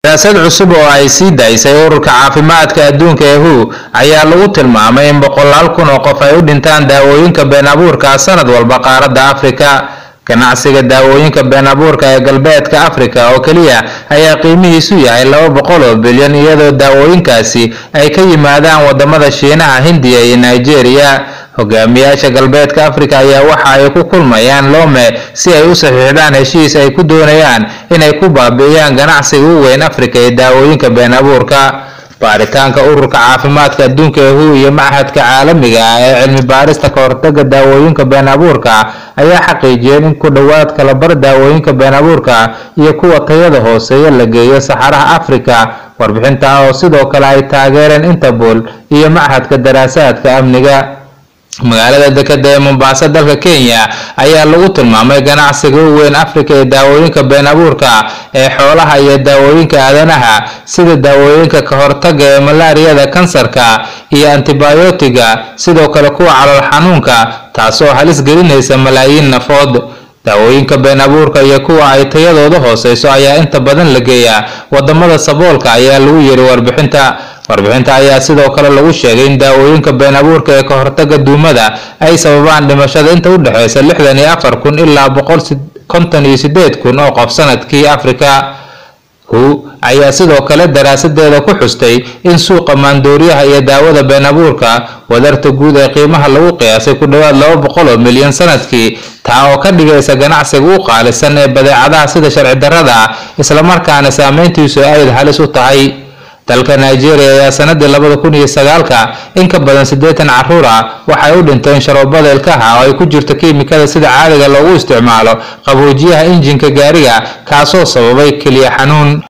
daraasad cusub oo ay sii daysay ururka caafimaadka adduunka ee hu ayaa lagu tilmaamay in boqolaal kun oo qof ay u dhintaan daawooyinka been abuurka sanad walba qaaradda afrika ganacsiga daawooyinka been abuurka ee galbeedka afrika oo keliya ayaa qiimihiisu yahay laba boqol oo bilyan iyadoo daawooyinkaasi ay ka yimaadaan wadamada shiinaha hindiya iyo nigeria hogaamiyaasha galbeedka afrika ayaa waxa ay ku kulmayaan lome si ay u saxiixdaan heshiis ay ku doonayaan inay ku baabi'iyaan ganacsiga u weyn afrika ee daawooyinka been abuurka baaritaanka ururka caafimaadka adduunka ee hu iyo machadka caalamiga ah ee cilmi baarista kahortaga daawooyinka been abuurka ayaa xaqiijiyeen in ku dhowaad kalabar daawooyinka been abuurka iyo kuwa tayada hooseeya la geeyo saxaraha afrika warbixinta oo sidoo kale ay taageereen interpol iyo machadka daraasaadka amniga magaalada dekeda ee mombasa dalka kenya ayaa lagu tilmaamay ganacsiga u weyn afrika ee daawooyinka been abuurka ee xoolaha iyo daawooyinka aadanaha sida daawooyinka ka hortaga ee malaariyada kansarka iyo antibiyootiga sidoo kale kuwa calool xanuunka taasoo halis gelinaysa malaayiin nafood daawooyinka been abuurka iyo kuwa ay tayadooda hooseyso ayaa inta badan la geeyaa wadamada saboolka ayaa lagu yiri warbixinta warbixinta ayaa sidoo kale lagu sheegay in daawooyinka been abuurka ee ka hortaga duumada ay sababaan dhimashada inta u dhexeysa lixdan iyo afar kun ilaa boqol konton iyo sideed kun oo qof sanadkii afrika hu ayaa sidoo kale daraasadeeda ku xustay in suuqa maandooriyaha iyo daawada been abuurka wadarta guud ee qiimaha lagu qiyaasay ku dhowaad laba boqol oo milyan sanadkii taa oo ka dhigaysa ganacsiga u qaalisan ee badeecadaha sida sharci darrada ah islamarkaana saameyntiisu ayd halis u tahay dalka nigeria ayaa sanadii labada kun iyo sagaalka in ka badan siddeetan caruur ah waxay u dhinteen sharoobada ilkaha oo ay ku jirto kiimikada sida caadiga loogu isticmaalo qaboojiyaha injinka gaariga kaasoo sababay keliya xanuun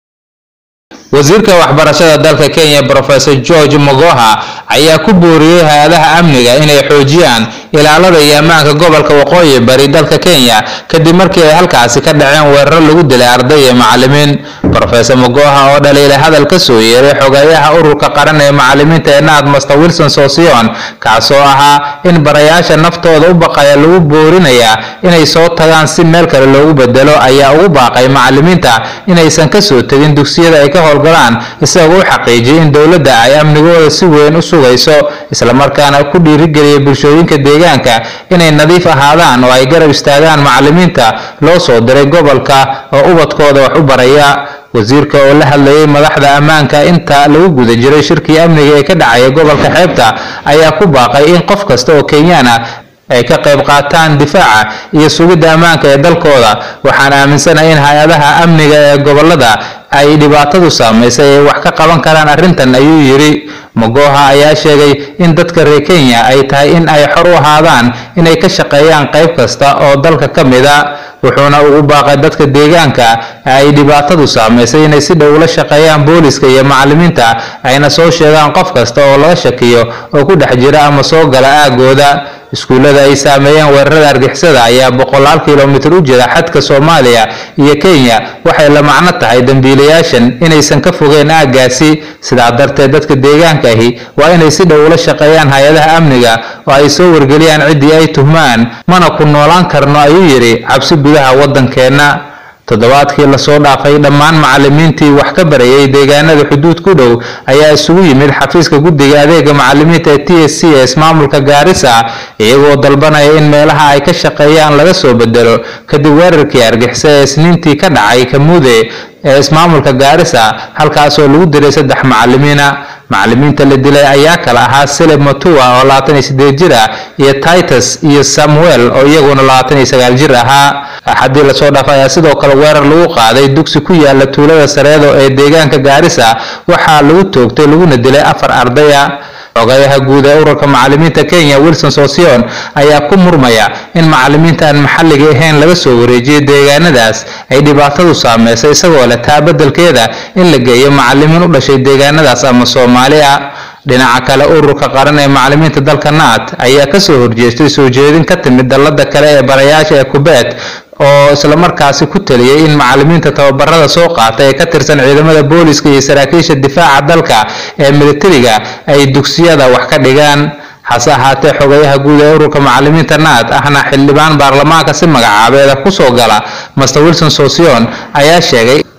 wasiirka waxbarashada dalka kenya professor george mogoha ayaa ku booriyey hay-adaha amniga inay xoojiyaan ilaalada iyo ammaanka gobolka waqooyi bari dalka kenya kadib markii ay halkaasi ka dhaceen weeraro lagu dilay arday iyo macalimiin professor mogoha oo dhaliilay hadal ka soo yeeray xogeeyaha ururka qaran ee macalimiinta ee naad master wilson sosion kaasoo ahaa in barayaasha naftooda u baqaya lagu boorinayaa inay soo tagaan si meel kale loogu bedelo ayaa ugu baaqay macalimiinta inaysan kasoo tegin dugsiyada ay ka howlgalaan isagoo u xaqiijiyay in dowladda ay amnigooda si weyn u sugayso islamarkaana ku dhiirigeliyay bulshooyinka deegaanka inay nadiif ahaadaan oo ay garab istaagaan macalimiinta loo soo diray gobolka oo ubadkooda wax u baraya wasiirka oo la hadlayay madaxda ammaanka inta lagu guda jiray shirkii amniga ee ka dhacaya gobolka xeebta ayaa ku baaqay in qof kasta oo kenyaan ah ay ka qayb qaataan difaaca iyo sugidda ammaanka ee dalkooda waxaan aaminsanahay in hay-adaha amniga ee gobolada ay dhibaatadu saamaysay ay wax ka qaban karaan arrintan ayuu yidhi mogoha ayaa sheegay in dadka reer kenya ay tahay in ay xor u ahaadaan inay ka shaqeeyaan qayb kasta oo dalka ka mid a wuxuuna ugu baaqay dadka deegaanka ay dhibaatadu saamaysay inay si dhow ula shaqeeyaan booliska iyo macalimiinta ayna soo sheegaan qof kasta oo laga shakiyo oo ku dhex jira ama soo gala aagooda iskuullada ay saameeyeen weerarada argixisada ayaa boqolaal kilomitir u jira xadka soomaaliya iyo kenya waxay la macno tahay dembiilayaashan inaysan ka fogeyn aaggaasi sidaa darteed dadka deegaanka ahi waa inay si dhow ula shaqeeyaan hay-adaha amniga oo ay soo wargeliyaan ciddii ay tuhmaan mana ku noolaan karno ayuu yidhi cabsi gudaha waddankeenna toddobaadkii lasoo dhaafay dhammaan macalimiintii wax ka barayay deegaanada xuduud ku dhow ayaa isugu yimid xafiiska guddiga adeega macalimiinta ee t s c ee ismaamulka gaarisa iyagoo dalbanaya in meelaha ay ka shaqeeyaan laga soo bedelo kadib weerarkii argixisa ee isniintii ka dhacay kamuude ee ismaamulka gaarisa halkaasoo lagu dilay saddex macalimiina macalimiinta la dilay ayaa kala ahaa seleb matua oo labaatan iyo sideed jir ah iyo titus iyo samuel oo iyaguna labaatan iyo sagaal jir ahaa axadii lasoo dhaafay ayaa sidoo kale weerar lagu qaaday dugsi ku yaala tuulada sareedo ee deegaanka gaarisa waxaa lagu toogtay laguna dilay afar ardaya xogayaha guud ee ururka macalimiinta kenya wilson sosion ayaa ku murmaya in macalimiinta aan maxalliga ahayn laga soo wareejiyay deegaanadaas ay dhibaatadu saameysay isagoo leh taa beddelkeeda in la geeyo macalimiin u dhashay deegaanadaas ama soomaali ah dhinaca kale ururka qaran ee macalimiinta dalka naat ayaa kasoo horjeestay soo jeedin ka timid dallada kale ee barayaasha ee kubeet oo islamarkaasi ku taliyay in macalimiinta tababarada soo qaata ee ka tirsan ciidamada booliska iyo saraakiisha difaaca dalka ee militariga ay dugsiyada wax ka dhigaan hase ahaatee xogayaha guud ee ururka macalimiinta naad ahna xildhibaan baarlamaanka si magacaabeeda kusoo gala master wilson sosion ayaa sheegay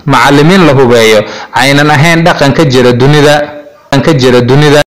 macallimiin la hubeeyo aynan ahayn dhaqan ka jira dunida ka jira dunida